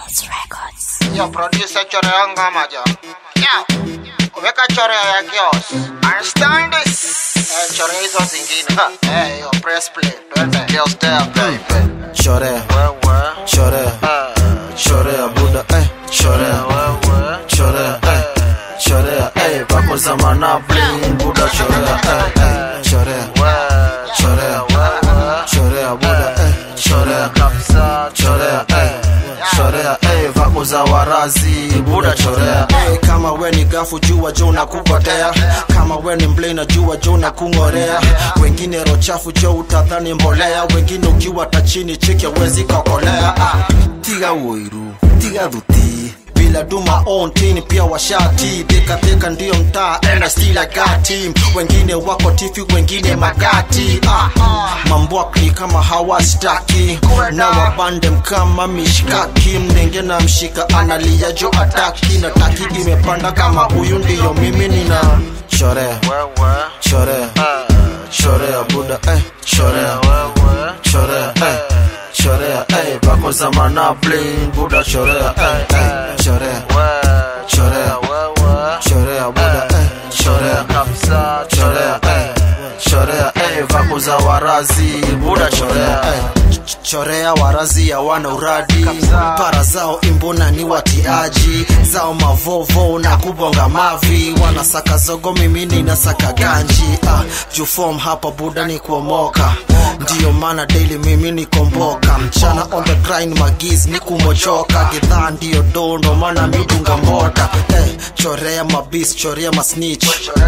Yo, producer chorea ngoma jo. Yo, weka chorea ya Kios. Understand this? Eh, chorea hizo zingine. Eh, yo, press play. Twende. Kios there, baby. Chorea, Wewe. chorea, Eh, chorea buda, eh, chorea, wewe. chorea, eh, chorea, eh, vako za mana bling buda, chorea, eh, eh, chorea, Wewe. chorea, Wewe. chorea buda, eh, chorea, Kabisa, chorea, eh, chorea, eh, vako za warazi buda, chorea, eh, kama we ni gafu jua jo na kupotea, kama we ni mblena jua jo na kung'orea, wengine rochafu jo utadhani mbolea, wengine ukiwa tachini chiki wezi kokolea, ah, tiga uiru, tiga dhuti bila duma on team pia washati teka teka ndio mtaa and I still I got team wengine wako tifi wengine magati ah, mambwakni kama hawastaki na wabande mkama mishkaki mnenge na mshika analia jo ataki na taki imepanda kama huyu ndiyo mimi nina chorea Wewe. chorea Eh, chorea buda eh chorea wewe. chorea eh chorea eh bako za mana bling buda chorea eh eh chorea Wewe. chorea Wewe. chorea buda eh chorea Kabisa, chorea eh chorea eh vako za warazi buda chorea eh Ch- chorea warazi hawana uradi para zao imbona ni watiaji zao mavovo na kubonga mavi wanasaka zogo mimi ninasaka ganji ah, jufom hapa buda ni kuomoka ndiyo maana daily mimi nikomboka mchana on the grind magiz ni kumochoka gidhaa ndiyo dondo maana midunga mbota eh, chorea mabis chorea masnich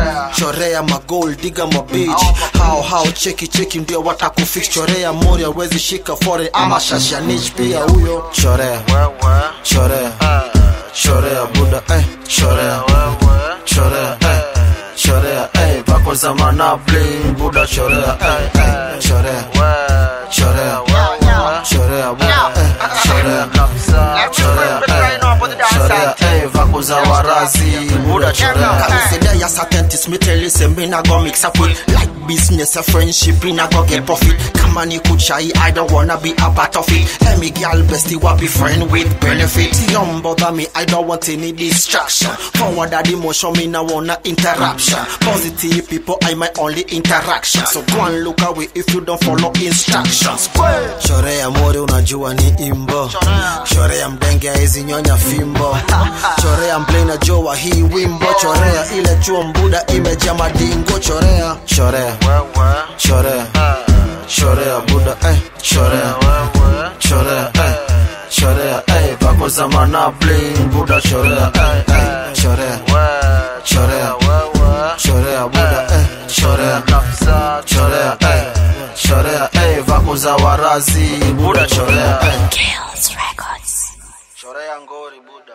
chorea magol diga mabich hao hao cheki cheki ndio watakufix chorea mori awezi shika fore ama shashanich pia huyo chorea Wewe. chorea Eh, chorea buda eh, chorea wewe. chorea eh, chorea eh, vako za mana bling buda chorea eh, eh, chorea Wewe. chorea Wewe. chorea buda eh, chorea Kabisa, chorea eh, chorea eh, vako za warazi buda chorea Consider your certainties, me tell you, say me not go mix up with like business, a friendship, me not go get profit. Come on, you could shy, I don't wanna be a part of it. Let me girl bestie, what be friend with benefit. Don't bother me, I don't want any distraction. Forward that emotion, me no wanna interruption. Positive people, I my only interaction. So go and look away if you don't follow instructions. Chorea mori unajua ni imbo. Chorea mdenge hizi nyonya fimbo. Chorea mblena joa hii wimbo. Chorea ile chuo mbuda imejaa madingo. Chorea, chorea, Wewe. chorea, Eh, chorea buda eh, chorea, wewe. chorea eh, chorea eh, vako za mana bling buda chorea eh, eh, chorea, Wewe. chorea, Wewe. chorea buda eh, chorea, Kabisa, chorea eh, chorea eh, vako za warazi buda chorea eh. chorea ngori buda